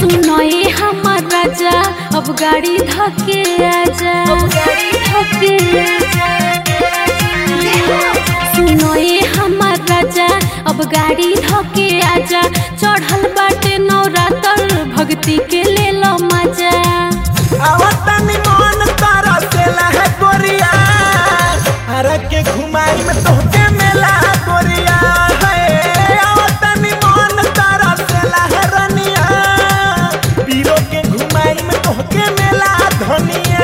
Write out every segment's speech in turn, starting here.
सुनो ये हमर राजा अब गाड़ी धके आजा अब गाड़ी धके आजा सुनो ये हमर राजा अब गाड़ी धके आजा चढ़ल बाटे नवरात्र भक्ति के ले लो मजा आवतनी मन तारा से लहे गोरिया हरा के घुमाई में तोहके मेला गोरिया है आवतनी मन तारा से लहे रनिया पीरो के घुमाई में तोहके मेला धनिया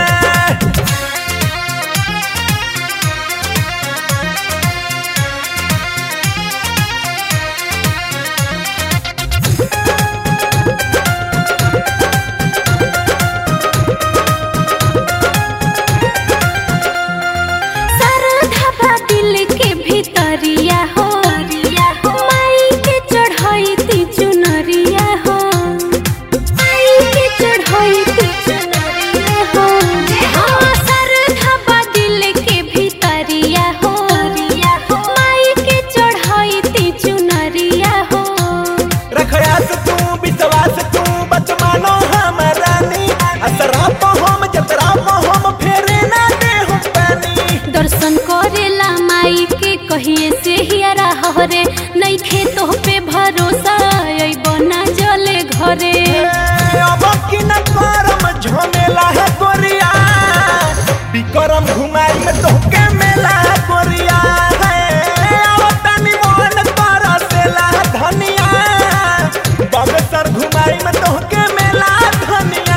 सरधा बा दिल के भीतरिया हो माई के चढ़ाई ती चुनरिया हो माई के चढ़ाई ती चुनरिया हो हाँ, सरधा बा दिल के भीतरिया हो माई के चढ़ाई ती चुनरिया हो रखयास तू विश्वास तू बचमानो हमरानी असरा तो हम जतरा तो हम फेरे ना दे हम पानी दर्शन करेला माई के कहिए से हियरा हरे नहीं खेतो पे भरोसा अइबो ना जले घरे अब की न करम झमेला है गोरिया बिकरम घुमाई में तोहके मेला है गोरिया है अब तनी मन तारा से ला धनिया बगसर घुमाई में तोहके मेला धनिया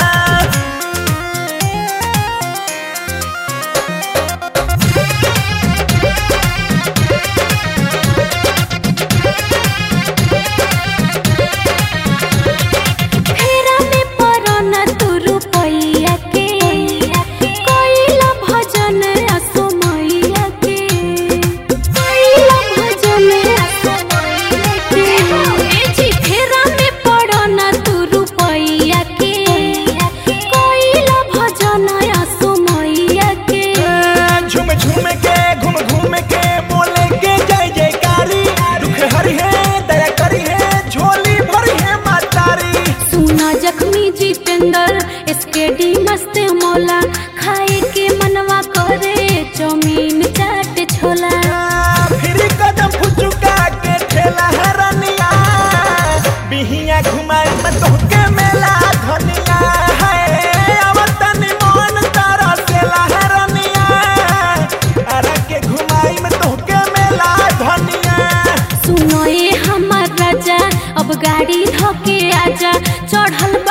फेरा में परो न तू रुपैया के कोइला भजन असो मैया के कोइला भजन असो मैया के ए जी फेरा में परो न तू रुपैया के कोइला भजन असो मैया के झूम झूम के घूम घूम के बोले के जय जयकारी दुख हरि है दया करी है झोली भरी है मातारी सुना जख्मी जितेंद्र इसके डी मस्त मौला खाए के मनवा करे चौमीन चाट छोला फिर कदम फुचुका के ठेला है रनिया बिहिया घुमाई में तोहके मेला धनिया है आवतनी मन तारा से है रनिया अरे के घुमाई में तोहके मेला धनिया सुनो ये हमर राजा अब गाड़ी धके आजा चढ़ल